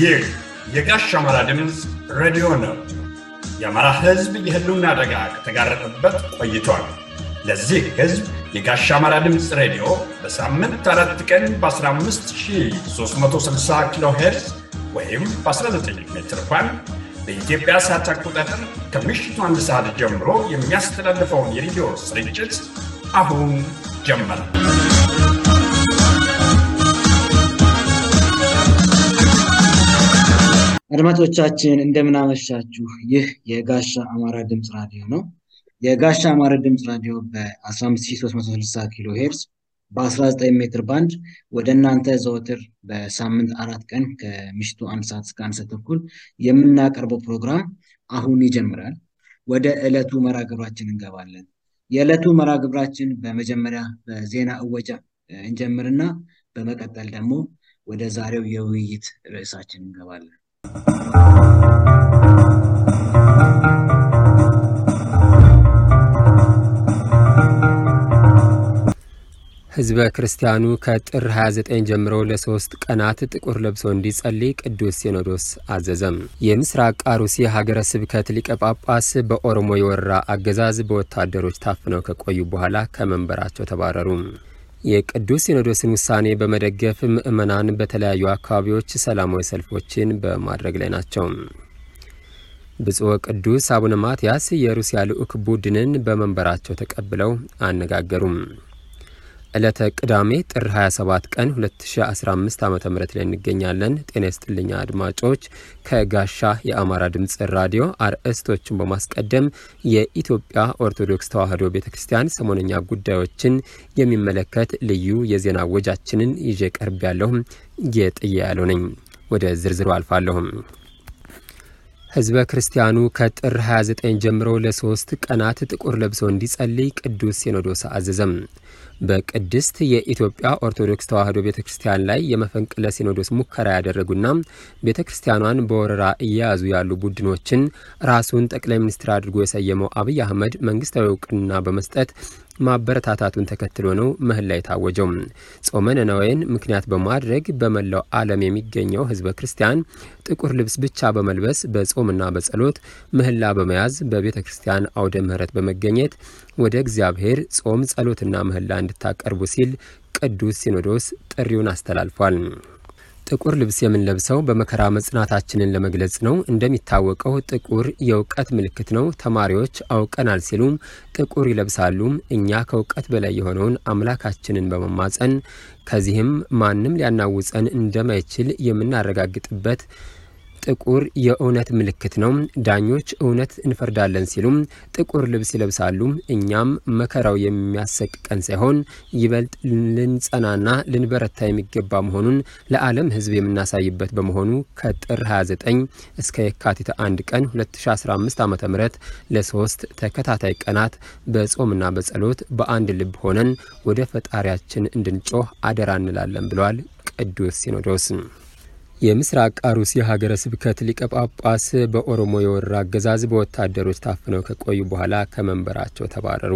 ይህ የጋሽ አማራ ድምፅ ሬዲዮ ነው። የአማራ ሕዝብ የህልውና አደጋ ከተጋረጠበት ቆይቷል። ለዚህ ሕዝብ የጋሽ አማራ ድምፅ ሬዲዮ በሳምንት አራት ቀን በ15360 ኪሎ ሄርዝ ወይም በ19 ሜትር ባንድ በኢትዮጵያ ሰዓት አቆጣጠር ከምሽቱ አንድ ሰዓት ጀምሮ የሚያስተላልፈውን የሬዲዮ ስርጭት አሁን ጀመረ። አድማጮቻችን እንደምናመሻችሁ። ይህ የጋሻ አማራ ድምፅ ራዲዮ ነው። የጋሻ አማራ ድምፅ ራዲዮ በ15360 ኪሎ ሄርዝ በ19 ሜትር ባንድ ወደ እናንተ ዘወትር በሳምንት አራት ቀን ከምሽቱ አንድ ሰዓት እስከ አንድ ሰዓት ተኩል የምናቀርበው ፕሮግራም አሁን ይጀምራል። ወደ ዕለቱ መርሃ ግብራችን እንገባለን። የዕለቱ መርሃ ግብራችን በመጀመሪያ በዜና እወጃ እንጀምርና በመቀጠል ደግሞ ወደ ዛሬው የውይይት ርዕሳችን እንገባለን። ሕዝበ ክርስቲያኑ ከጥር 29 ጀምሮ ለሶስት ቀናት ጥቁር ለብሶ እንዲጸልይ ቅዱስ ሲኖዶስ አዘዘም። የምስራቅ አሩሲ ሀገረ ስብከት ሊቀ ጳጳስ በኦሮሞ የወረራ አገዛዝ በወታደሮች ታፍነው ከቆዩ በኋላ ከመንበራቸው ተባረሩ። የቅዱስ ሲኖዶስን ውሳኔ በመደገፍ ምዕመናን በተለያዩ አካባቢዎች ሰላማዊ ሰልፎችን በማድረግ ላይ ናቸው። ብፁዕ ቅዱስ አቡነ ማትያስ የሩሲያ ልዑክ ቡድንን በመንበራቸው ተቀብለው አነጋገሩም። ዕለተ ቅዳሜ ጥር 27 ቀን 2015 ዓ ም ላይ እንገኛለን። ጤና ይስጥልኛ አድማጮች። ከጋሻ የአማራ ድምፅ ራዲዮ አርዕስቶችን በማስቀደም የኢትዮጵያ ኦርቶዶክስ ተዋሕዶ ቤተ ክርስቲያን ሰሞነኛ ጉዳዮችን የሚመለከት ልዩ የዜና ወጃችንን ይዤ ቀርብ ያለሁም ጌጥያ ያለው ነኝ። ወደ ዝርዝሩ አልፋለሁም። ሕዝበ ክርስቲያኑ ከጥር 29 ጀምሮ ለሶስት ቀናት ጥቁር ለብሶ እንዲጸልይ ቅዱስ ሲኖዶስ አዘዘም። በቅድስት የኢትዮጵያ ኦርቶዶክስ ተዋሕዶ ቤተ ክርስቲያን ላይ የመፈንቅለ ሲኖዶስ ሙከራ ያደረጉና ቤተ ክርስቲያኗን በወረራ እየያዙ ያሉ ቡድኖችን ራሱን ጠቅላይ ሚኒስትር አድርጎ የሰየመው አብይ አህመድ መንግስታዊ እውቅና በመስጠት ማበረታታቱን ተከትሎ ነው ምህላ የታወጀው። ጾመ ነነዌን ምክንያት በማድረግ በመላው ዓለም የሚገኘው ሕዝበ ክርስቲያን ጥቁር ልብስ ብቻ በመልበስ በጾምና በጸሎት ምህላ በመያዝ በቤተ ክርስቲያን አውደ ምሕረት በመገኘት ወደ እግዚአብሔር ጾም ጸሎትና ምህላ እንድታቀርቡ ሲል ቅዱስ ሲኖዶስ ጥሪውን አስተላልፏል። ጥቁር ልብስ የምንለብሰው በመከራ መጽናታችንን ለመግለጽ ነው። እንደሚታወቀው ጥቁር የእውቀት ምልክት ነው። ተማሪዎች አውቀናል ሲሉም ጥቁር ይለብሳሉ። እኛ ከእውቀት በላይ የሆነውን አምላካችንን በመማጸን ከዚህም ማንም ሊያናውጸን እንደማይችል የምናረጋግጥበት ጥቁር የእውነት ምልክት ነው። ዳኞች እውነት እንፈርዳለን ሲሉም ጥቁር ልብስ ይለብሳሉ። እኛም መከራው የሚያሰቅቀን ሳይሆን ይበልጥ ልንጸናና ልንበረታ የሚገባ መሆኑን ለዓለም ሕዝብ የምናሳይበት በመሆኑ ከጥር 29 እስከ የካቲት 1 ቀን 2015 ዓ ም ለሶስት ተከታታይ ቀናት በጾምና በጸሎት በአንድ ልብ ሆነን ወደ ፈጣሪያችን እንድንጮህ አደራ እንላለን ብለዋል ቅዱስ ሲኖዶስ። የምስራቅ አሩሲ ሀገረ ስብከት ሊቀ ጳጳስ በኦሮሞ የወረራ አገዛዝ በወታደሮች ታፍነው ከቆዩ በኋላ ከመንበራቸው ተባረሩ።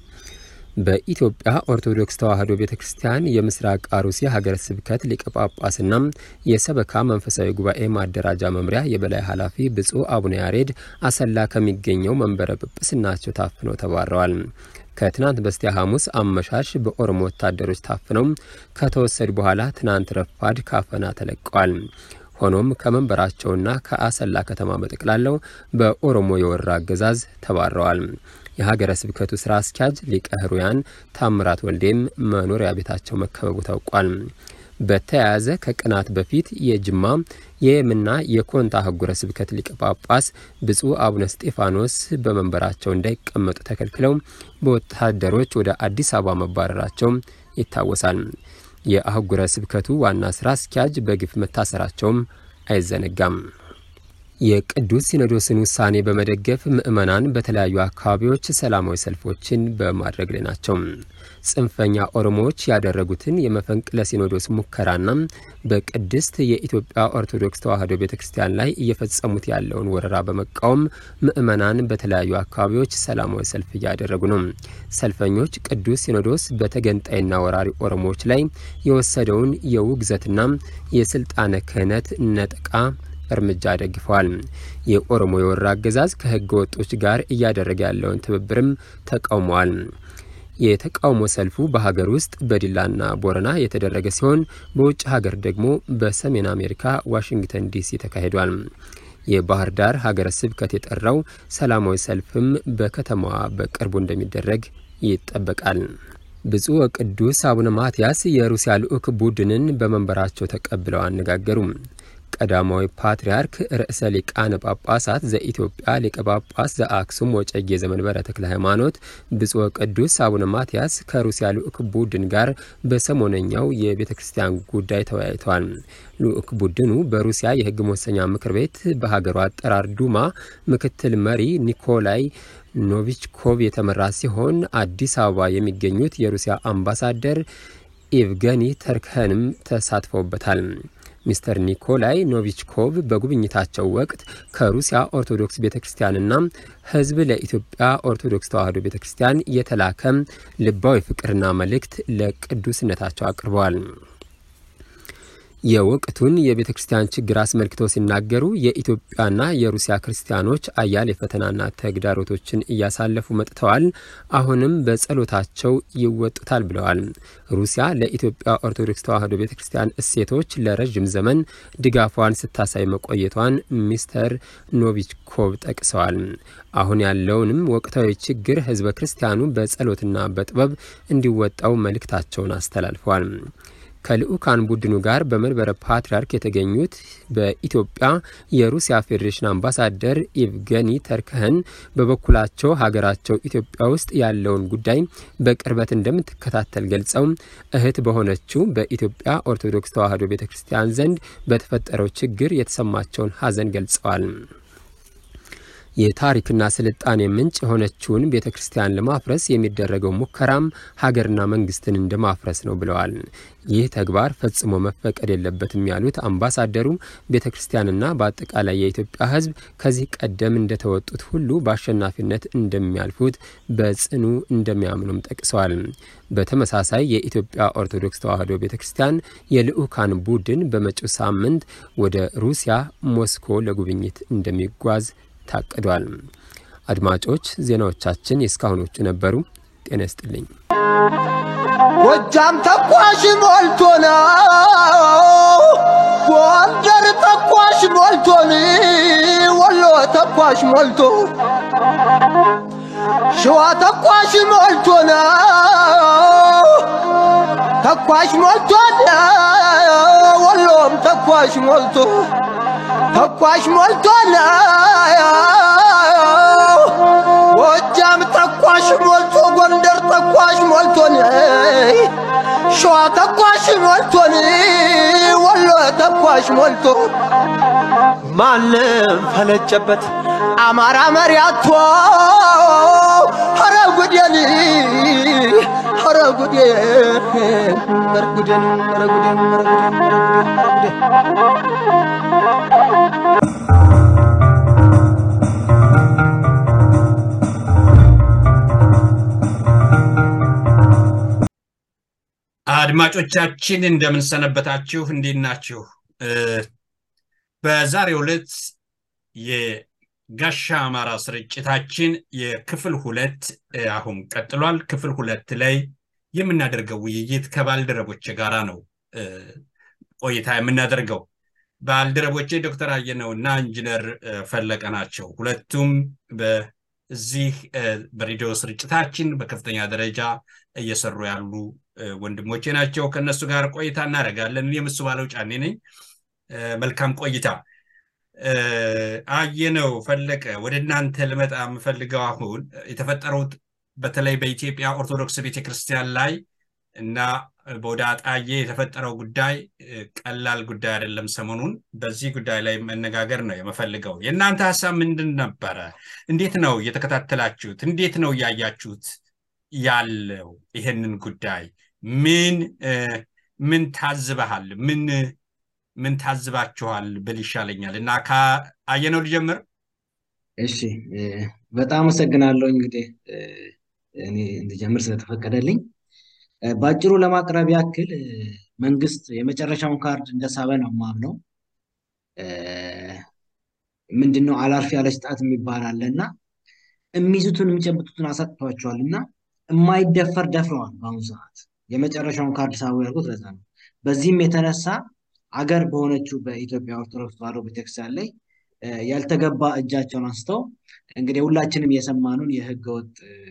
በኢትዮጵያ ኦርቶዶክስ ተዋሕዶ ቤተ ክርስቲያን የምስራቅ አሩሲ ሀገረ ስብከት ሊቀ ጳጳስና የሰበካ መንፈሳዊ ጉባኤ ማደራጃ መምሪያ የበላይ ኃላፊ ብፁዕ አቡነ ያሬድ አሰላ ከሚገኘው መንበረ ጵጵስናቸው ታፍነው ተባረዋል። ከትናንት በስቲያ ሐሙስ አመሻሽ በኦሮሞ ወታደሮች ታፍነው ከተወሰዱ በኋላ ትናንት ረፋድ ካፈና ተለቀዋል። ሆኖም ከመንበራቸውና ከአሰላ ከተማ በጠቅላላው በኦሮሞ የወረራ አገዛዝ ተባረዋል። የሀገረ ስብከቱ ስራ አስኪያጅ ሊቀ ሕሩያን ታምራት ወልዴም መኖሪያ ቤታቸው መከበቡ ታውቋል። በተያያዘ ከቀናት በፊት የጅማ የየምና የኮንታ አህጉረ ስብከት ሊቀ ጳጳስ ብፁዕ አቡነ ስጤፋኖስ በመንበራቸው እንዳይቀመጡ ተከልክለው በወታደሮች ወደ አዲስ አበባ መባረራቸው ይታወሳል። የአህጉረ ስብከቱ ዋና ስራ አስኪያጅ በግፍ መታሰራቸውም አይዘነጋም። የቅዱስ ሲኖዶስን ውሳኔ በመደገፍ ምዕመናን በተለያዩ አካባቢዎች ሰላማዊ ሰልፎችን በማድረግ ላይ ናቸው። ጽንፈኛ ኦሮሞዎች ያደረጉትን የመፈንቅለ ሲኖዶስ ሙከራና በቅድስት የኢትዮጵያ ኦርቶዶክስ ተዋሕዶ ቤተ ክርስቲያን ላይ እየፈጸሙት ያለውን ወረራ በመቃወም ምዕመናን በተለያዩ አካባቢዎች ሰላማዊ ሰልፍ እያደረጉ ነው። ሰልፈኞች ቅዱስ ሲኖዶስ በተገንጣይና ወራሪ ኦሮሞዎች ላይ የወሰደውን የውግዘትና የስልጣነ ክህነት ነጠቃ እርምጃ ደግፈዋል። የኦሮሞ የወራ አገዛዝ ከህገ ወጦች ጋር እያደረገ ያለውን ትብብርም ተቃውመዋል። የተቃውሞ ሰልፉ በሀገር ውስጥ በዲላና ቦረና የተደረገ ሲሆን በውጭ ሀገር ደግሞ በሰሜን አሜሪካ ዋሽንግተን ዲሲ ተካሂዷል። የባህር ዳር ሀገረ ስብከት የጠራው ሰላማዊ ሰልፍም በከተማዋ በቅርቡ እንደሚደረግ ይጠበቃል። ብፁዕ ወቅዱስ አቡነ ማትያስ የሩሲያ ልዑክ ቡድንን በመንበራቸው ተቀብለው አነጋገሩ። ቀዳማዊ ፓትርያርክ ርዕሰ ሊቃነ ጳጳሳት ዘኢትዮጵያ ሊቀ ጳጳስ ዘአክሱም ወጨጌ ዘመንበረ ተክለ ሃይማኖት ብፁዕ ቅዱስ አቡነ ማትያስ ከሩሲያ ልዑክ ቡድን ጋር በሰሞነኛው የቤተ ክርስቲያን ጉዳይ ተወያይተዋል። ልዑክ ቡድኑ በሩሲያ የሕግ መወሰኛ ምክር ቤት በሀገሩ አጠራር ዱማ ምክትል መሪ ኒኮላይ ኖቪችኮቭ የተመራ ሲሆን አዲስ አበባ የሚገኙት የሩሲያ አምባሳደር ኢቭገኒ ተርከንም ተሳትፈውበታል። ሚስተር ኒኮላይ ኖቪችኮቭ በጉብኝታቸው ወቅት ከሩሲያ ኦርቶዶክስ ቤተ ክርስቲያንና ሕዝብ ለኢትዮጵያ ኦርቶዶክስ ተዋሕዶ ቤተ ክርስቲያን የተላከ ልባዊ ፍቅርና መልእክት ለቅዱስነታቸው አቅርበዋል። የወቅቱን የቤተ ክርስቲያን ችግር አስመልክተው ሲናገሩ የኢትዮጵያና የሩሲያ ክርስቲያኖች አያሌ ፈተናና ተግዳሮቶችን እያሳለፉ መጥተዋል። አሁንም በጸሎታቸው ይወጡታል ብለዋል። ሩሲያ ለኢትዮጵያ ኦርቶዶክስ ተዋሕዶ ቤተ ክርስቲያን እሴቶች ለረዥም ዘመን ድጋፏን ስታሳይ መቆየቷን ሚስተር ኖቪችኮቭ ጠቅሰዋል። አሁን ያለውንም ወቅታዊ ችግር ህዝበ ክርስቲያኑ በጸሎትና በጥበብ እንዲወጣው መልእክታቸውን አስተላልፈዋል። ከልዑካን ቡድኑ ጋር በመንበረ ፓትርያርክ የተገኙት በኢትዮጵያ የሩሲያ ፌዴሬሽን አምባሳደር ኢቭገኒ ተርከህን በበኩላቸው ሀገራቸው ኢትዮጵያ ውስጥ ያለውን ጉዳይ በቅርበት እንደምትከታተል ገልጸው እህት በሆነችው በኢትዮጵያ ኦርቶዶክስ ተዋሕዶ ቤተ ክርስቲያን ዘንድ በተፈጠረው ችግር የተሰማቸውን ሐዘን ገልጸዋል። የታሪክና ስልጣኔ ምንጭ የሆነችውን ቤተ ክርስቲያን ለማፍረስ የሚደረገው ሙከራም ሀገርና መንግስትን እንደ ማፍረስ ነው ብለዋል። ይህ ተግባር ፈጽሞ መፈቀድ የለበትም ያሉት አምባሳደሩ ቤተ ክርስቲያንና በአጠቃላይ የኢትዮጵያ ሕዝብ ከዚህ ቀደም እንደተወጡት ሁሉ በአሸናፊነት እንደሚያልፉት በጽኑ እንደሚያምኑም ጠቅሰዋል። በተመሳሳይ የኢትዮጵያ ኦርቶዶክስ ተዋሕዶ ቤተ ክርስቲያን የልዑካን ቡድን በመጪው ሳምንት ወደ ሩሲያ ሞስኮ ለጉብኝት እንደሚጓዝ ታቅዷል። አድማጮች ዜናዎቻችን የእስካሁኖቹ ነበሩ። ጤና ይስጥልኝ። ጎጃም ተኳሽ ሞልቶ ነው፣ ጎንደር ተኳሽ ሞልቶን፣ ወሎ ተኳሽ ሞልቶ፣ ሸዋ ተኳሽ ሞልቶ ነው፣ ተኳሽ ሞልቶን፣ ወሎም ተኳሽ ሞልቶ ተኳሽ ሞልቶ ነው። ጎጃም ተኳሽ ሞልቶ ጎንደር ተኳሽ ሞልቶ ሸዋ ተኳሽ ሞልቶ ወሎ ተኳሽ ሞልቶ ማንም ፈለጨበት አማራ መሪያቶ ኧረ ጉዴን ኧረ ጉዴን ኧረ ጉዴን ኧረ ጉዴን ኧረ ጉዴን ኧረ ጉዴን አድማጮቻችን እንደምንሰነበታችሁ፣ እንዴት ናችሁ? በዛሬው ዕለት የጋሻ አማራ ስርጭታችን የክፍል ሁለት አሁን ቀጥሏል። ክፍል ሁለት ላይ የምናደርገው ውይይት ከባልደረቦች ጋራ ነው ቆይታ የምናደርገው። ባልደረቦቼ ዶክተር አየነው እና ኢንጂነር ፈለቀ ናቸው። ሁለቱም በዚህ በሬዲዮ ስርጭታችን በከፍተኛ ደረጃ እየሰሩ ያሉ ወንድሞቼ ናቸው። ከእነሱ ጋር ቆይታ እናደርጋለን። እኔም እሱ ባለው ጫኔ ነኝ። መልካም ቆይታ። አየነው ፈለቀ፣ ወደ እናንተ ልመጣ የምፈልገው አሁን የተፈጠሩት በተለይ በኢትዮጵያ ኦርቶዶክስ ቤተክርስቲያን ላይ እና በወደ አጣዬ የተፈጠረው ጉዳይ ቀላል ጉዳይ አይደለም። ሰሞኑን በዚህ ጉዳይ ላይ መነጋገር ነው የምፈልገው። የእናንተ ሀሳብ ምንድን ነበረ? እንዴት ነው እየተከታተላችሁት? እንዴት ነው እያያችሁት ያለው ይሄንን ጉዳይ? ምን ምን ታዝበሃል? ምን ምን ታዝባችኋል ብል ይሻለኛል እና ከአየነው ልጀምር። እሺ፣ በጣም አመሰግናለሁ እንግዲህ እኔ እንድጀምር ስለተፈቀደልኝ በአጭሩ ለማቅረብ ያክል መንግስት የመጨረሻውን ካርድ እንደሳበ ነው የማምነው። ምንድነው አላርፍ ያለች ጣት የሚባል አለ እና የሚይዙትን የሚጨብጡትን አሳጥቷቸዋል እና የማይደፈር ደፍረዋል። በአሁኑ ሰዓት የመጨረሻውን ካርድ ሳቡ ያልኩት ለዛ ነው። በዚህም የተነሳ አገር በሆነችው በኢትዮጵያ ኦርቶዶክስ ተዋሕዶ ቤተክርስቲያን ላይ ያልተገባ እጃቸውን አንስተው እንግዲህ ሁላችንም የሰማኑን የህገወጥ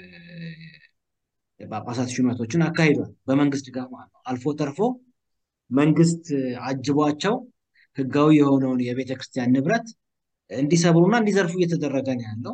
ጳጳሳት ሹመቶችን አካሂዷል። በመንግስት ድጋፍ ማለት ነው። አልፎ ተርፎ መንግስት አጅቧቸው ህጋዊ የሆነውን የቤተ ክርስቲያን ንብረት እንዲሰብሩና እንዲዘርፉ እየተደረገ ነው ያለው።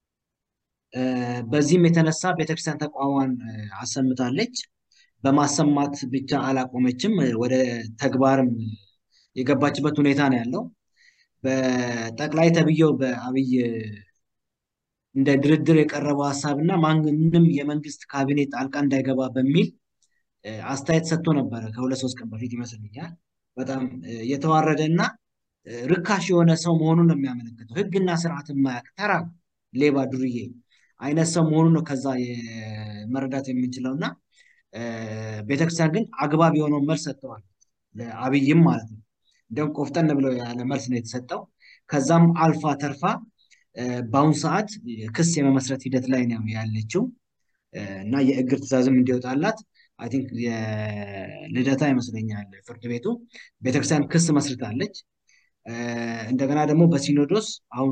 በዚህም የተነሳ ቤተክርስቲያን ተቋሟን አሰምታለች። በማሰማት ብቻ አላቆመችም፣ ወደ ተግባርም የገባችበት ሁኔታ ነው ያለው። በጠቅላይ ተብዬው በአብይ እንደ ድርድር የቀረበው ሀሳብ እና ማንም የመንግስት ካቢኔ ጣልቃ እንዳይገባ በሚል አስተያየት ሰጥቶ ነበረ ከሁለት ሶስት ቀን በፊት ይመስለኛል። በጣም የተዋረደ እና ርካሽ የሆነ ሰው መሆኑን ነው የሚያመለክተው። ህግና ስርዓት የማያውቅ ተራ ሌባ ዱርዬ አይነት ሰው መሆኑን ነው ከዛ መረዳት የምንችለው እና ቤተክርስቲያን ግን አግባብ የሆነውን መልስ ሰጥተዋል፣ ለአብይም ማለት ነው። እንዲሁም ቆፍጠን ብለው ያለ መልስ ነው የተሰጠው። ከዛም አልፋ ተርፋ በአሁኑ ሰዓት ክስ የመመስረት ሂደት ላይ ነው ያለችው እና የእግር ትዕዛዝም እንዲወጣላት አይ ቲንክ የልደታ ይመስለኛል ፍርድ ቤቱ ቤተክርስቲያን ክስ መስርታለች። እንደገና ደግሞ በሲኖዶስ አሁን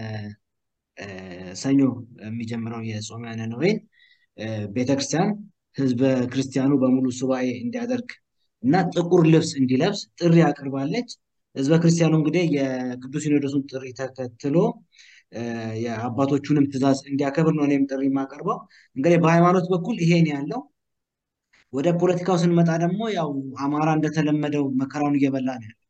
ከሰኞ የሚጀምረው የጾመ ነነዌን ቤተክርስቲያን ህዝበ ክርስቲያኑ በሙሉ ሱባኤ እንዲያደርግ እና ጥቁር ልብስ እንዲለብስ ጥሪ አቅርባለች። ህዝበ ክርስቲያኑ እንግዲህ የቅዱስ ሲኖዶሱን ጥሪ ተከትሎ የአባቶቹንም ትእዛዝ እንዲያከብር ነው እኔም ጥሪ የማቀርበው። እንግዲህ በሃይማኖት በኩል ይሄን ያለው ወደ ፖለቲካው ስንመጣ ደግሞ ያው አማራ እንደተለመደው መከራውን እየበላ ነው ያለው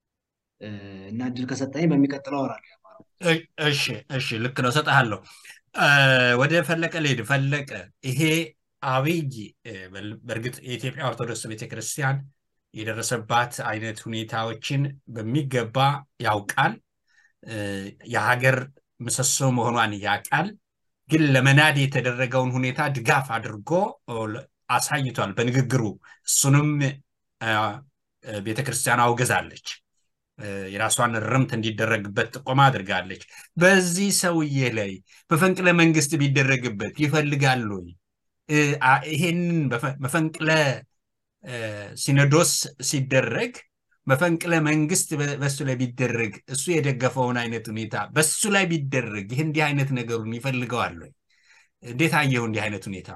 እና እድል ከሰጠኝ በሚቀጥለው አወራለሁ። እሺ እሺ፣ ልክ ነው፣ እሰጥሃለሁ። ወደ ፈለቀ ልሄድ። ፈለቀ ይሄ አብይ በእርግጥ የኢትዮጵያ ኦርቶዶክስ ቤተክርስቲያን የደረሰባት አይነት ሁኔታዎችን በሚገባ ያውቃል። የሀገር ምሰሶ መሆኗን ያውቃል። ግን ለመናድ የተደረገውን ሁኔታ ድጋፍ አድርጎ አሳይቷል በንግግሩ። እሱንም ቤተክርስቲያን አውግዛለች። የራሷን ርምት እንዲደረግበት ጥቆማ አድርጋለች። በዚህ ሰውዬ ላይ መፈንቅለ መንግስት ቢደረግበት ይፈልጋል ወይ? ይሄንን መፈንቅለ ሲኖዶስ ሲደረግ መፈንቅለ መንግስት በሱ ላይ ቢደረግ እሱ የደገፈውን አይነት ሁኔታ በሱ ላይ ቢደረግ ይህ እንዲህ አይነት ነገሩን ይፈልገዋል ወይ? እንዴት አየው እንዲህ አይነት ሁኔታ?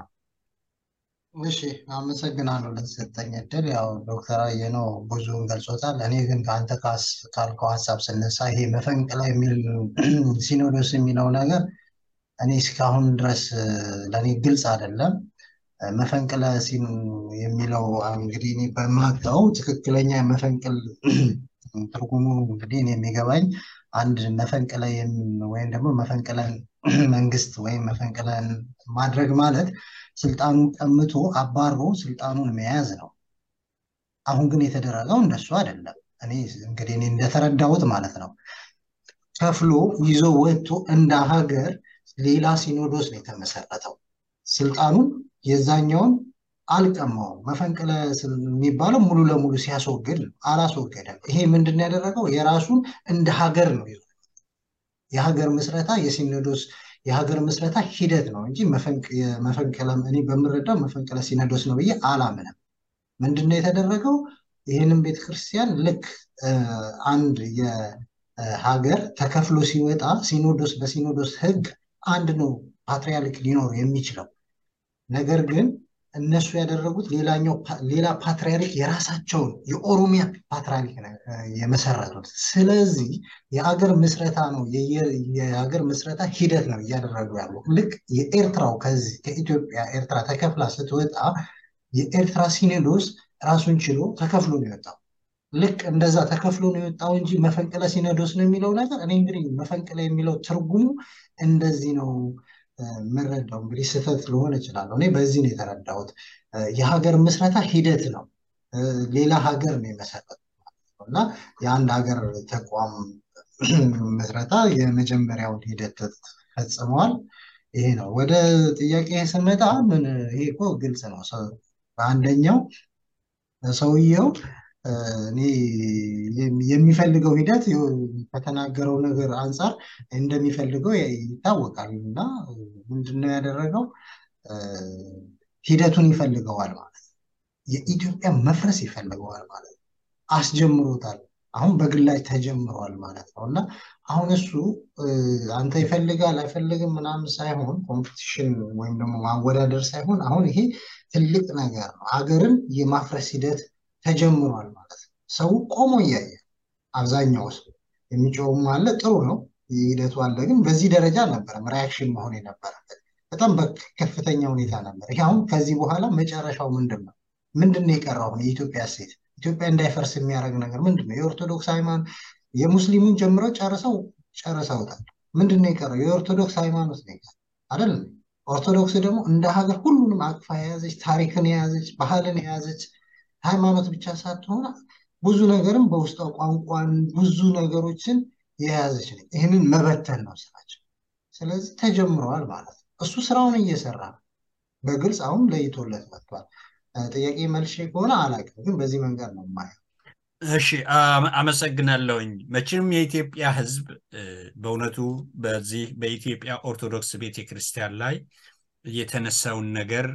እሺ አመሰግናለሁ ለተሰጠኝ እድል። ያው ዶክተር አየነው ብዙውን ገልጾታል። እኔ ግን ከአንተ ካልከው ሀሳብ ስነሳ ይሄ መፈንቅለ የሚል ሲኖዶስ የሚለው ነገር እኔ እስካሁን ድረስ ለእኔ ግልጽ አይደለም። መፈንቅለ የሚለው እንግዲህ እኔ በማውቀው ትክክለኛ መፈንቅል ትርጉሙ እንግዲህ እኔ የሚገባኝ አንድ መፈንቅለ ወይም ደግሞ መፈንቅለ መንግስት ወይም መፈንቅለ ማድረግ ማለት ስልጣኑን ቀምቶ አባሮ ስልጣኑን መያዝ ነው። አሁን ግን የተደረገው እንደሱ አይደለም። እኔ እንግዲህ እኔ እንደተረዳሁት ማለት ነው ከፍሎ ይዞ ወጥቶ እንደ ሀገር ሌላ ሲኖዶስ ነው የተመሰረተው። ስልጣኑን የዛኛውን አልቀማውም። መፈንቅለ የሚባለው ሙሉ ለሙሉ ሲያስወግድ አላስወገደም። ይሄ ምንድን ነው ያደረገው? የራሱን እንደ ሀገር ነው ይዞ የሀገር ምስረታ የሲኖዶስ የሀገር ምስረታ ሂደት ነው እንጂ መፈንቅለ እኔ በምረዳው መፈንቅለ ሲኖዶስ ነው ብዬ አላምንም። ምንድን ነው የተደረገው? ይህንን ቤተክርስቲያን ልክ አንድ የሀገር ተከፍሎ ሲወጣ ሲኖዶስ በሲኖዶስ ህግ አንድ ነው ፓትሪያርክ ሊኖር የሚችለው ነገር ግን እነሱ ያደረጉት ሌላኛው ሌላ ፓትሪያርክ የራሳቸውን የኦሮሚያ ፓትሪያርክ የመሰረቱት። ስለዚህ የአገር ምስረታ ነው የሀገር ምስረታ ሂደት ነው እያደረጉ ያሉ። ልክ የኤርትራው ከዚህ ከኢትዮጵያ ኤርትራ ተከፍላ ስትወጣ የኤርትራ ሲኖዶስ ራሱን ችሎ ተከፍሎ ነው የወጣው። ልክ እንደዛ ተከፍሎ ነው የወጣው እንጂ መፈንቅለ ሲኖዶስ ነው የሚለው ነገር እኔ እንግዲህ መፈንቅለ የሚለው ትርጉሙ እንደዚህ ነው የምረዳው። እንግዲህ ስህተት ልሆን እችላለሁ። እኔ በዚህ ነው የተረዳሁት። የሀገር ምስረታ ሂደት ነው። ሌላ ሀገር ነው የመሰረቱት እና የአንድ ሀገር ተቋም ምስረታ የመጀመሪያውን ሂደት ፈጽመዋል። ይሄ ነው። ወደ ጥያቄ ስመጣ ምን ይሄ እኮ ግልጽ ነው። በአንደኛው ሰውየው እኔ የሚፈልገው ሂደት ከተናገረው ነገር አንጻር እንደሚፈልገው ይታወቃል እና ምንድነው ያደረገው? ሂደቱን ይፈልገዋል ማለት ነው። የኢትዮጵያ መፍረስ ይፈልገዋል ማለት ነው። አስጀምሮታል። አሁን በግላጭ ተጀምሯል ማለት ነው እና አሁን እሱ አንተ ይፈልጋል አይፈልግም ምናምን ሳይሆን ኮምፒቲሽን ወይም ደግሞ ማወዳደር ሳይሆን አሁን ይሄ ትልቅ ነገር ነው። ሀገርን የማፍረስ ሂደት ተጀምሯል ማለት ነው። ሰው ቆሞ እያየ አብዛኛው ሰው የሚጮውም አለ፣ ጥሩ ነው ሂደቱ አለ። ግን በዚህ ደረጃ አልነበረም ሪያክሽን መሆን የነበረበት በጣም በከፍተኛ ሁኔታ ነበር። ይሄ አሁን ከዚህ በኋላ መጨረሻው ምንድን ነው? ምንድን ነው የቀረው? አሁን የኢትዮጵያ ሴት ኢትዮጵያ እንዳይፈርስ የሚያደርግ ነገር ምንድን ነው? የኦርቶዶክስ ሃይማኖት የሙስሊሙን ጀምረው ጨርሰው ጨርሰውታል። ምንድን ነው የቀረው? የኦርቶዶክስ ሃይማኖት ነው የቀረው አይደለም? ኦርቶዶክስ ደግሞ እንደ ሀገር ሁሉንም አቅፋ የያዘች ታሪክን የያዘች ባህልን የያዘች ሃይማኖት ብቻ ሳትሆን ብዙ ነገርም በውስጧ ቋንቋን ብዙ ነገሮችን የያዘች ነች። ይህንን መበተን ነው ስራቸው። ስለዚህ ተጀምረዋል ማለት ነው። እሱ ስራውን እየሰራ ነው። በግልጽ አሁን ለይቶለት መጥቷል። ጥያቄ መልሼ ከሆነ አላውቅም፣ ግን በዚህ መንገድ ነው የማየው። እሺ አመሰግናለሁኝ። መቼም የኢትዮጵያ ሕዝብ በእውነቱ በዚህ በኢትዮጵያ ኦርቶዶክስ ቤተክርስቲያን ላይ የተነሳውን ነገር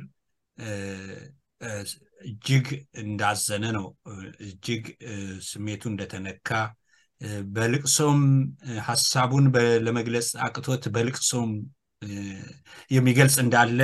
እጅግ እንዳዘነ ነው። እጅግ ስሜቱ እንደተነካ በልቅሶም ሀሳቡን ለመግለጽ አቅቶት በልቅሶም የሚገልጽ እንዳለ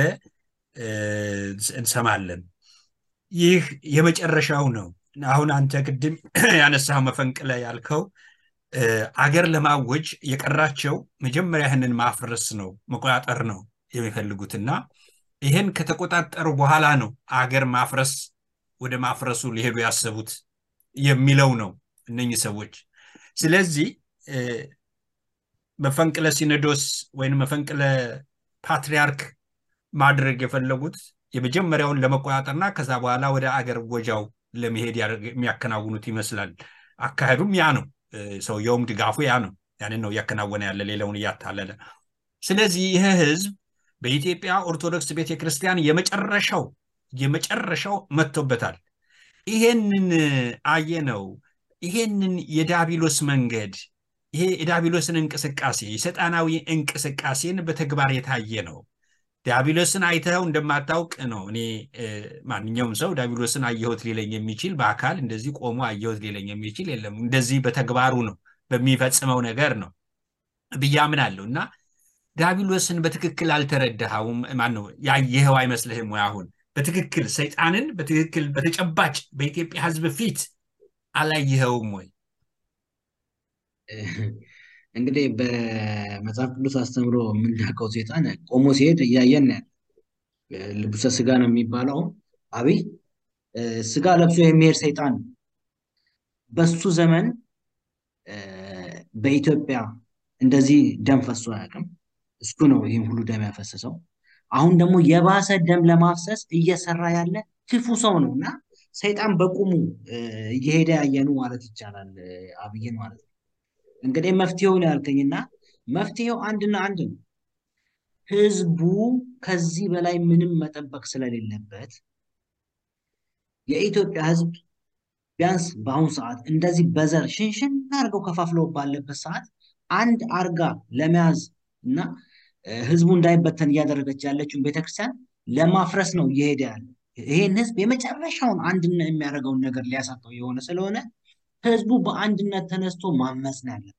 እንሰማለን። ይህ የመጨረሻው ነው። አሁን አንተ ቅድም ያነሳው መፈንቅለ ያልከው አገር ለማወጅ የቀራቸው መጀመሪያ ይህንን ማፍረስ ነው መቆጣጠር ነው የሚፈልጉትና ይህን ከተቆጣጠሩ በኋላ ነው አገር ማፍረስ ወደ ማፍረሱ ሊሄዱ ያሰቡት የሚለው ነው እነኚህ ሰዎች። ስለዚህ መፈንቅለ ሲኖዶስ ወይም መፈንቅለ ፓትሪያርክ ማድረግ የፈለጉት የመጀመሪያውን ለመቆጣጠርና ከዛ በኋላ ወደ አገር ወጃው ለመሄድ የሚያከናውኑት ይመስላል። አካሄዱም ያ ነው። ሰውየውም ድጋፉ ያ ነው። ያንን ነው እያከናወነ ያለ ሌላውን እያታለለ። ስለዚህ ይህ ህዝብ በኢትዮጵያ ኦርቶዶክስ ቤተክርስቲያን የመጨረሻው የመጨረሻው መጥቶበታል። ይሄንን አየነው። ይሄንን የዳቢሎስ መንገድ ይሄ የዳቢሎስን እንቅስቃሴ የሰይጣናዊ እንቅስቃሴን በተግባር የታየ ነው። ዲያብሎስን አይተኸው እንደማታውቅ ነው። እኔ ማንኛውም ሰው ዲያብሎስን አየሁት ሊለኝ የሚችል በአካል እንደዚህ ቆሞ አየሁት ሊለኝ የሚችል የለም። እንደዚህ በተግባሩ ነው በሚፈጽመው ነገር ነው ብዬ አምናለሁ። እና ዲያብሎስን በትክክል አልተረዳኸውም። ማነው ያየኸው አይመስልህም ወይ? አሁን በትክክል ሰይጣንን በትክክል በተጨባጭ በኢትዮጵያ ሕዝብ ፊት አላየኸውም ወይ? እንግዲህ በመጽሐፍ ቅዱስ አስተምሮ የምናውቀው ሴጣን ቆሞ ሲሄድ እያየን ያለ ልብሰ ስጋ ነው የሚባለው። አብይ ስጋ ለብሶ የሚሄድ ሰይጣን በሱ ዘመን በኢትዮጵያ እንደዚህ ደም ፈሶ አያውቅም። እሱ ነው ይህን ሁሉ ደም ያፈሰሰው። አሁን ደግሞ የባሰ ደም ለማፍሰስ እየሰራ ያለ ክፉ ሰው ነው እና ሰይጣን በቁሙ እየሄደ ያየኑ ማለት ይቻላል አብይን ማለት ነው። እንግዲህ መፍትሄውን ያልከኝና መፍትሄው አንድና አንድ ነው። ህዝቡ ከዚህ በላይ ምንም መጠበቅ ስለሌለበት የኢትዮጵያ ህዝብ ቢያንስ በአሁኑ ሰዓት እንደዚህ በዘር ሽንሽን አድርገው ከፋፍለው ባለበት ሰዓት አንድ አርጋ ለመያዝ እና ህዝቡ እንዳይበተን እያደረገች ያለችውን ቤተክርስቲያን ለማፍረስ ነው እየሄደ ያለ። ይሄን ህዝብ የመጨረሻውን አንድነት የሚያደርገውን ነገር ሊያሳጠው የሆነ ስለሆነ ህዝቡ በአንድነት ተነስቶ ማመፅ ነው ያለ።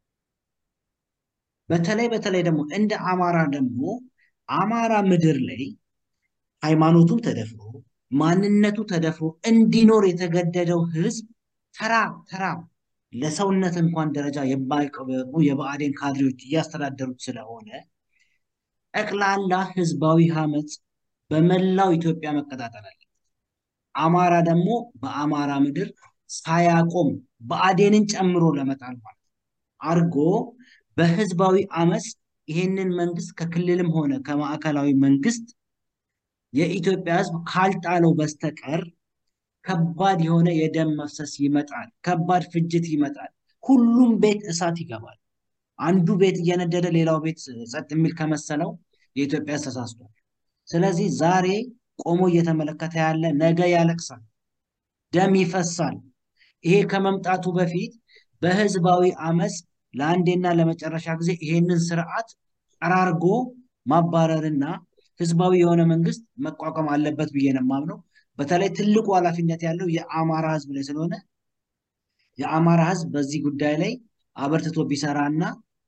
በተለይ በተለይ ደግሞ እንደ አማራ ደግሞ አማራ ምድር ላይ ሃይማኖቱ ተደፍሮ ማንነቱ ተደፍሮ እንዲኖር የተገደደው ህዝብ ተራ ተራ ለሰውነት እንኳን ደረጃ የማይቀበሩ የብአዴን ካድሬዎች እያስተዳደሩት ስለሆነ ጠቅላላ ህዝባዊ አመፅ በመላው ኢትዮጵያ መቀጣጠል አለ። አማራ ደግሞ በአማራ ምድር ሳያቆም ብአዴንን ጨምሮ ለመጣል ማለት አድርጎ በህዝባዊ አመፅ ይሄንን መንግስት ከክልልም ሆነ ከማዕከላዊ መንግስት የኢትዮጵያ ህዝብ ካልጣለው በስተቀር ከባድ የሆነ የደም መፍሰስ ይመጣል። ከባድ ፍጅት ይመጣል። ሁሉም ቤት እሳት ይገባል። አንዱ ቤት እየነደደ ሌላው ቤት ጸጥ የሚል ከመሰለው የኢትዮጵያ ተሳስቷል። ስለዚህ ዛሬ ቆሞ እየተመለከተ ያለ ነገ ያለቅሳል፣ ደም ይፈሳል። ይሄ ከመምጣቱ በፊት በህዝባዊ አመፅ ለአንዴና ለመጨረሻ ጊዜ ይሄንን ስርዓት ጠራርጎ ማባረርና ህዝባዊ የሆነ መንግስት መቋቋም አለበት ብዬ ነው የማምነው። በተለይ ትልቁ ኃላፊነት ያለው የአማራ ህዝብ ላይ ስለሆነ የአማራ ህዝብ በዚህ ጉዳይ ላይ አበርትቶ ቢሰራና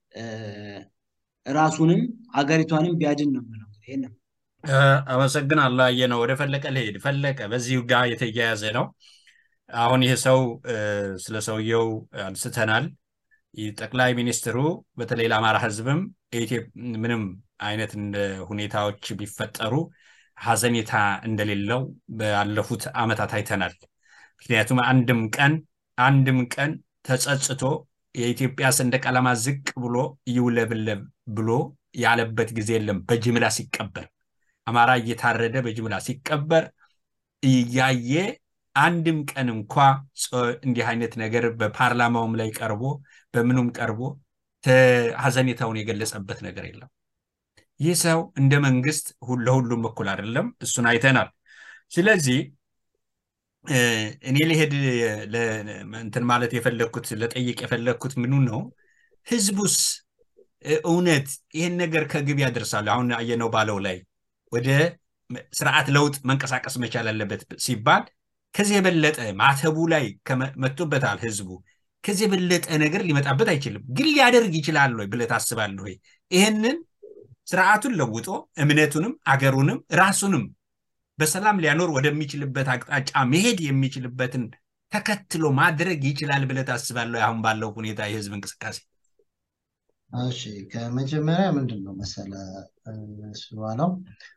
ራሱንም አገሪቷንም ቢያድን ነው የምለው። ይሄንን አመሰግናለሁ። አየነው ወደ ፈለቀ ልሄድ። ፈለቀ በዚሁ ጋር የተያያዘ ነው። አሁን ይህ ሰው ስለ ሰውየው አንስተናል። ጠቅላይ ሚኒስትሩ በተለይ ለአማራ ህዝብም ምንም አይነት ሁኔታዎች ቢፈጠሩ ሀዘኔታ እንደሌለው ባለፉት አመታት አይተናል። ምክንያቱም አንድም ቀን አንድም ቀን ተጸጽቶ የኢትዮጵያ ሰንደቅ ዓላማ ዝቅ ብሎ ይውለብለብ ብሎ ያለበት ጊዜ የለም። በጅምላ ሲቀበር አማራ እየታረደ በጅምላ ሲቀበር እያየ አንድም ቀን እንኳ እንዲህ አይነት ነገር በፓርላማውም ላይ ቀርቦ በምኑም ቀርቦ ሀዘኔታውን የገለጸበት ነገር የለም። ይህ ሰው እንደ መንግስት ለሁሉም እኩል አይደለም። እሱን አይተናል። ስለዚህ እኔ ልሄድ እንትን ማለት የፈለግኩት ለጠይቅ የፈለግኩት ምኑ ነው፣ ህዝቡስ እውነት ይህን ነገር ከግብ ያደርሳሉ? አሁን አየነው ባለው ላይ ወደ ስርዓት ለውጥ መንቀሳቀስ መቻል አለበት ሲባል ከዚህ የበለጠ ማተቡ ላይ መጥቶበታል ህዝቡ። ከዚህ የበለጠ ነገር ሊመጣበት አይችልም። ግን ሊያደርግ ይችላል ወይ ብለህ ታስባለህ ወይ? ይህንን ስርዓቱን ለውጦ እምነቱንም አገሩንም ራሱንም በሰላም ሊያኖር ወደሚችልበት አቅጣጫ መሄድ የሚችልበትን ተከትሎ ማድረግ ይችላል ብለህ ታስባለህ? አሁን ባለው ሁኔታ የህዝብ እንቅስቃሴ እሺ፣ ከመጀመሪያ ምንድን ነው መሰለ እሱ ባለው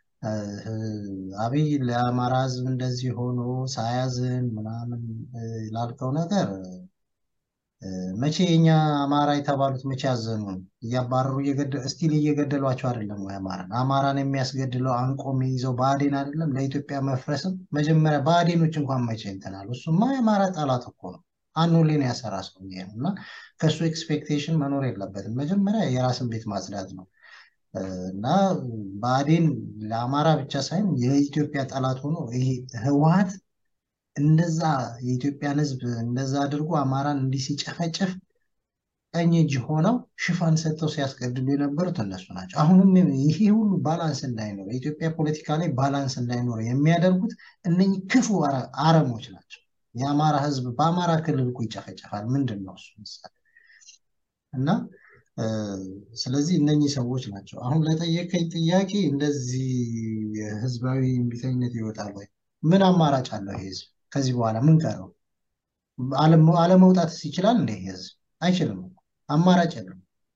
አብይ ለአማራ ህዝብ እንደዚህ ሆኖ ሳያዝን ምናምን ላልከው ነገር መቼ የኛ አማራ የተባሉት መቼ ያዘኑ? እያባረሩ ስቲል እየገደሏቸው አይደለም ወይ? አማራን አማራን የሚያስገድለው አንቆ የሚይዘው ብአዴን አይደለም? ለኢትዮጵያ መፍረስም መጀመሪያ ብአዴኖች እንኳን መቼ እንትናሉ? እሱማ የአማራ ጠላት እኮ ነው። አኖሌን ያሰራ ሰው ነው እና ከእሱ ኤክስፔክቴሽን መኖር የለበትም። መጀመሪያ የራስን ቤት ማጽዳት ነው እና ብአዴን ለአማራ ብቻ ሳይሆን የኢትዮጵያ ጠላት ሆኖ ይሄ ህወሀት እንደዛ የኢትዮጵያን ህዝብ እንደዛ አድርጎ አማራን እንዲህ ሲጨፈጭፍ ቀኝ እጅ ሆነው ሽፋን ሰጥተው ሲያስገድሉ የነበሩት እነሱ ናቸው። አሁንም ይሄ ሁሉ ባላንስ እንዳይኖር የኢትዮጵያ ፖለቲካ ላይ ባላንስ እንዳይኖር የሚያደርጉት እነኚህ ክፉ አረሞች ናቸው። የአማራ ህዝብ በአማራ ክልል እኮ ይጨፈጨፋል። ምንድን ነው እሱ ምሳሌ እና ስለዚህ እነኚህ ሰዎች ናቸው። አሁን ለጠየቀኝ ጥያቄ እንደዚህ ህዝባዊ እምቢተኝነት ይወጣል ወይ? ምን አማራጭ አለው ይሄ ህዝብ? ከዚህ በኋላ ምን ቀረው? አለመውጣትስ ይችላል እንደ ህዝብ? አይችልም። አማራጭ የለም።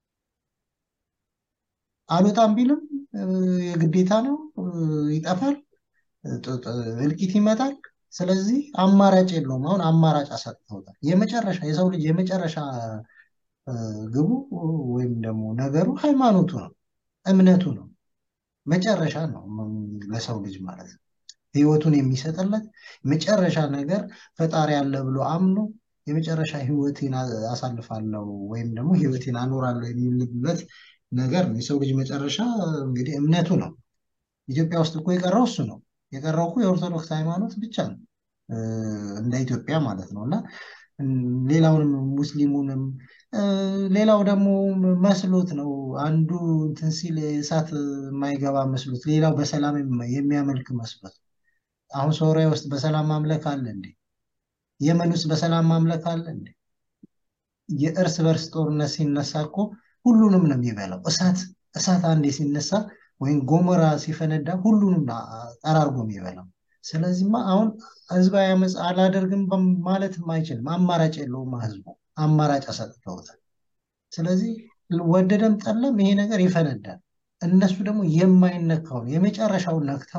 አልወጣም ቢልም የግዴታ ነው፣ ይጠፋል፣ እልቂት ይመጣል። ስለዚህ አማራጭ የለውም። አሁን አማራጭ አሳጥተውታል። የመጨረሻ የሰው ልጅ የመጨረሻ ግቡ ወይም ደግሞ ነገሩ ሃይማኖቱ ነው፣ እምነቱ ነው። መጨረሻ ነው ለሰው ልጅ ማለት ነው። ህይወቱን የሚሰጥለት መጨረሻ ነገር ፈጣሪ አለ ብሎ አምኖ የመጨረሻ ህይወቴን አሳልፋለሁ ወይም ደግሞ ህይወቴን አኖራለሁ የሚልበት ነገር ነው። የሰው ልጅ መጨረሻ እንግዲህ እምነቱ ነው። ኢትዮጵያ ውስጥ እኮ የቀረው እሱ ነው። የቀረው እኮ የኦርቶዶክስ ሃይማኖት ብቻ ነው እንደ ኢትዮጵያ ማለት ነው እና ሌላውንም ሙስሊሙንም ሌላው ደግሞ መስሎት ነው አንዱ እንትን ሲል እሳት የማይገባ መስሎት ሌላው በሰላም የሚያመልክ መስሎት አሁን ሶሪያ ውስጥ በሰላም ማምለክ አለ እንዴ? የመን ውስጥ በሰላም ማምለክ አለ እንዴ? የእርስ በርስ ጦርነት ሲነሳ እኮ ሁሉንም ነው የሚበላው። እሳት እሳት አንዴ ሲነሳ ወይም ጎመራ ሲፈነዳ ሁሉንም ጠራርጎ የሚበላው። ስለዚህማ አሁን ህዝባዊ አመፅ አላደርግም ማለትም አይችልም። አማራጭ የለውም ህዝቡ፣ አማራጭ አሰጥተውታል። ስለዚህ ወደደም ጠለም ይሄ ነገር ይፈነዳል። እነሱ ደግሞ የማይነካውን የመጨረሻውን ነክተዋል።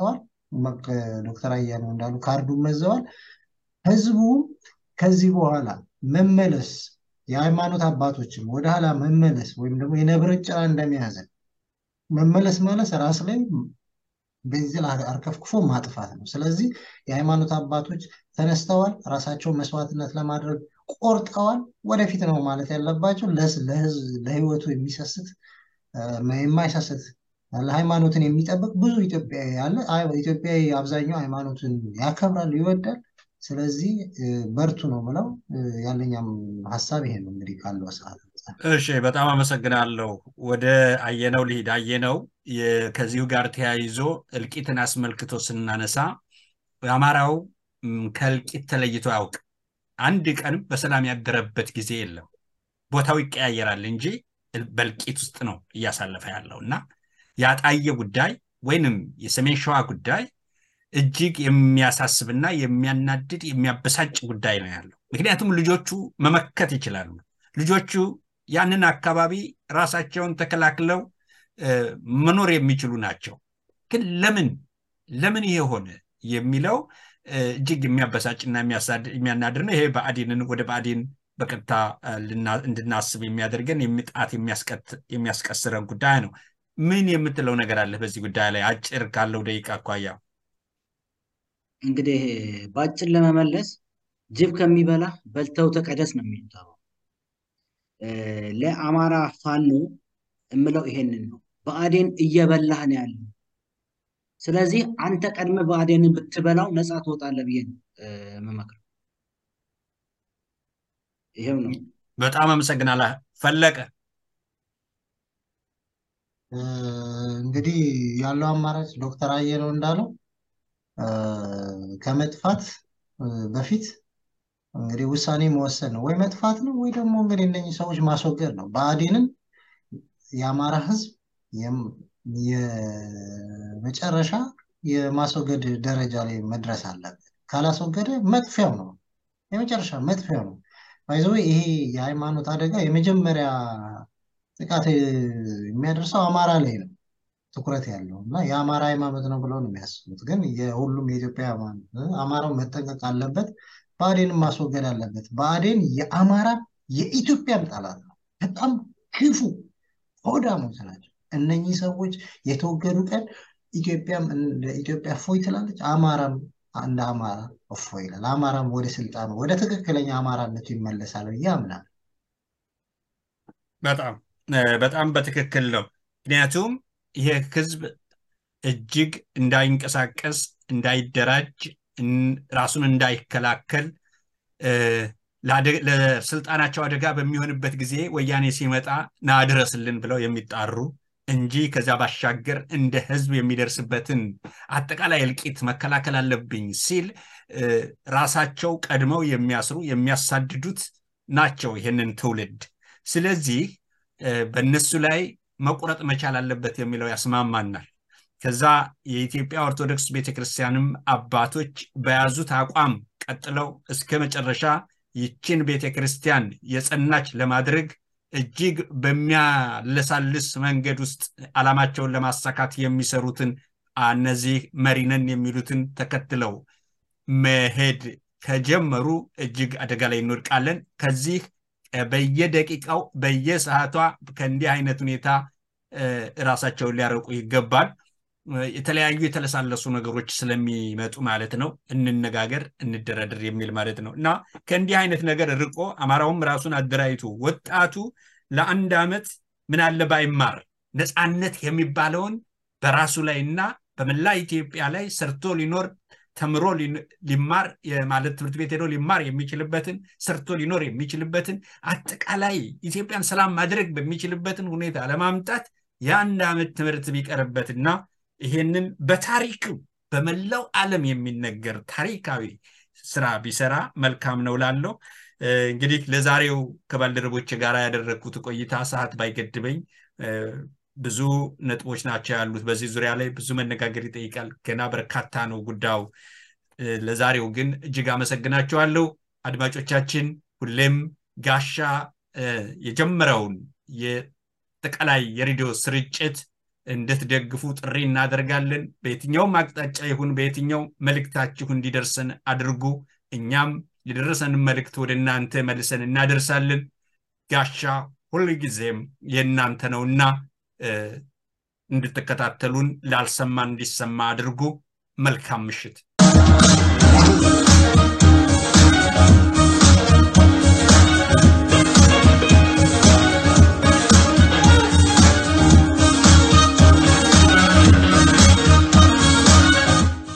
ዶክተር አያሌው እንዳሉ ካርዱን መዘዋል። ህዝቡ ከዚህ በኋላ መመለስ የሃይማኖት አባቶችም ወደኋላ መመለስ ወይም ደግሞ የነብርን ጭራ እንደሚያዘን መመለስ ማለት ራስ ላይ ቤንዚን አርከፍክፎ ማጥፋት ነው። ስለዚህ የሃይማኖት አባቶች ተነስተዋል፣ ራሳቸውን መስዋዕትነት ለማድረግ ቆርጠዋል። ወደፊት ነው ማለት ያለባቸው። ለህይወቱ የሚሰስት የማይሰስት ለሃይማኖትን የሚጠብቅ ብዙ ኢትዮጵያዊ ያለ ኢትዮጵያዊ አብዛኛው ሃይማኖትን ያከብራል፣ ይወዳል። ስለዚህ በርቱ ነው ምለው። ያለኛም ሀሳብ ይሄ ነው እንግዲህ ካለው ሰዓት እሺ፣ በጣም አመሰግናለሁ። ወደ አየነው ልሂድ። አየነው ከዚሁ ጋር ተያይዞ እልቂትን አስመልክቶ ስናነሳ የአማራው ከእልቂት ተለይቶ ያውቅ አንድ ቀንም በሰላም ያደረበት ጊዜ የለም። ቦታው ይቀያየራል እንጂ በእልቂት ውስጥ ነው እያሳለፈ ያለው እና የአጣየ ጉዳይ ወይንም የሰሜን ሸዋ ጉዳይ እጅግ የሚያሳስብና የሚያናድድ የሚያበሳጭ ጉዳይ ነው ያለው። ምክንያቱም ልጆቹ መመከት ይችላሉ። ልጆቹ ያንን አካባቢ ራሳቸውን ተከላክለው መኖር የሚችሉ ናቸው። ግን ለምን ለምን ይሄ ሆነ የሚለው እጅግ የሚያበሳጭና የሚያናድር ነው። ይሄ ብአዴንን ወደ ብአዴን በቀጥታ እንድናስብ የሚያደርገን የሚጣት የሚያስቀስረን ጉዳይ ነው። ምን የምትለው ነገር አለ በዚህ ጉዳይ ላይ አጭር ካለው ደቂቃ አኳያ? እንግዲህ በአጭር ለመመለስ ጅብ ከሚበላ በልተው ተቀደስ ነው የሚሉት። ለአማራ ፋኖ የምለው ይሄንን ነው። ብአዴን እየበላህ ነው ያለው። ስለዚህ አንተ ቀድመ ብአዴንን ብትበላው ነፃ ትወጣለህ ብዬ ነው የምመክረው። ይሄው ነው። በጣም አመሰግናለሁ ፈለቀ። እንግዲህ ያለው አማራጭ ዶክተር አየነው እንዳለው ከመጥፋት በፊት እንግዲህ ውሳኔ መወሰን ነው። ወይ መጥፋት ነው ወይ ደግሞ እንግዲህ እነኚህ ሰዎች ማስወገድ ነው። ብአዴንን የአማራ ህዝብ የመጨረሻ የማስወገድ ደረጃ ላይ መድረስ አለበት። ካላስወገደ መጥፊያው ነው፣ የመጨረሻ መጥፊያው ነው። ባይዘ ይሄ የሃይማኖት አደጋ የመጀመሪያ ጥቃት የሚያደርሰው አማራ ላይ ነው ትኩረት ያለው እና የአማራ ሃይማኖት ነው ብለው ነው የሚያስቡት። ግን የሁሉም የኢትዮጵያ ሃይማኖት አማራው መጠንቀቅ አለበት። ብአዴንን ማስወገድ አለበት። ብአዴን የአማራ የኢትዮጵያም ጠላት ነው። በጣም ክፉ ሆዳሞች ናቸው። እነኚህ ሰዎች የተወገዱ ቀን ኢትዮጵያም እንደ ኢትዮጵያ እፎይ ትላለች፣ አማራም እንደ አማራ እፎይ ይላል። አማራም ወደ ስልጣኑ ወደ ትክክለኛ አማራነቱ ይመለሳል ብዬ አምናለሁ። በጣም በጣም በትክክል ነው። ምክንያቱም ይሄ ህዝብ እጅግ እንዳይንቀሳቀስ፣ እንዳይደራጅ፣ ራሱን እንዳይከላከል ለስልጣናቸው አደጋ በሚሆንበት ጊዜ ወያኔ ሲመጣ ና ድረስልን ብለው የሚጣሩ እንጂ ከዚያ ባሻገር እንደ ህዝብ የሚደርስበትን አጠቃላይ እልቂት መከላከል አለብኝ ሲል ራሳቸው ቀድመው የሚያስሩ የሚያሳድዱት ናቸው ይህንን ትውልድ። ስለዚህ በእነሱ ላይ መቁረጥ መቻል አለበት የሚለው ያስማማናል። ከዛ የኢትዮጵያ ኦርቶዶክስ ቤተክርስቲያንም አባቶች በያዙት አቋም ቀጥለው እስከ መጨረሻ ይችን ቤተክርስቲያን የጸናች ለማድረግ እጅግ በሚያለሳልስ መንገድ ውስጥ ዓላማቸውን ለማሳካት የሚሰሩትን እነዚህ መሪነን የሚሉትን ተከትለው መሄድ ከጀመሩ እጅግ አደጋ ላይ እንወድቃለን። ከዚህ በየደቂቃው በየሰዓቷ ከእንዲህ አይነት ሁኔታ ራሳቸውን ሊያረቁ ይገባል። የተለያዩ የተለሳለሱ ነገሮች ስለሚመጡ ማለት ነው። እንነጋገር፣ እንደረድር የሚል ማለት ነው እና ከእንዲህ አይነት ነገር ርቆ አማራውም ራሱን አደራጅቶ ወጣቱ ለአንድ ዓመት ምን አለ ባይማር ነፃነት የሚባለውን በራሱ ላይ እና በመላ ኢትዮጵያ ላይ ሰርቶ ሊኖር ተምሮ ሊማር ማለት ትምህርት ቤት ሄዶ ሊማር የሚችልበትን ሰርቶ ሊኖር የሚችልበትን አጠቃላይ ኢትዮጵያን ሰላም ማድረግ በሚችልበትን ሁኔታ ለማምጣት የአንድ ዓመት ትምህርት ቢቀርበትና ይሄንን በታሪክ በመላው ዓለም የሚነገር ታሪካዊ ስራ ቢሰራ መልካም ነው ላለው እንግዲህ ለዛሬው ከባልደረቦች ጋር ያደረግኩት ቆይታ ሰዓት ባይገድበኝ ብዙ ነጥቦች ናቸው ያሉት። በዚህ ዙሪያ ላይ ብዙ መነጋገር ይጠይቃል። ገና በርካታ ነው ጉዳዩ። ለዛሬው ግን እጅግ አመሰግናቸዋለሁ። አድማጮቻችን ሁሌም ጋሻ የጀመረውን የጠቃላይ የሬዲዮ ስርጭት እንድትደግፉ ጥሪ እናደርጋለን። በየትኛውም አቅጣጫ ይሁን በየትኛው መልእክታችሁ እንዲደርሰን አድርጉ። እኛም የደረሰንን መልእክት ወደ እናንተ መልሰን እናደርሳለን። ጋሻ ሁልጊዜም የእናንተ ነውና እንድትከታተሉን ላልሰማ እንዲሰማ አድርጉ። መልካም ምሽት።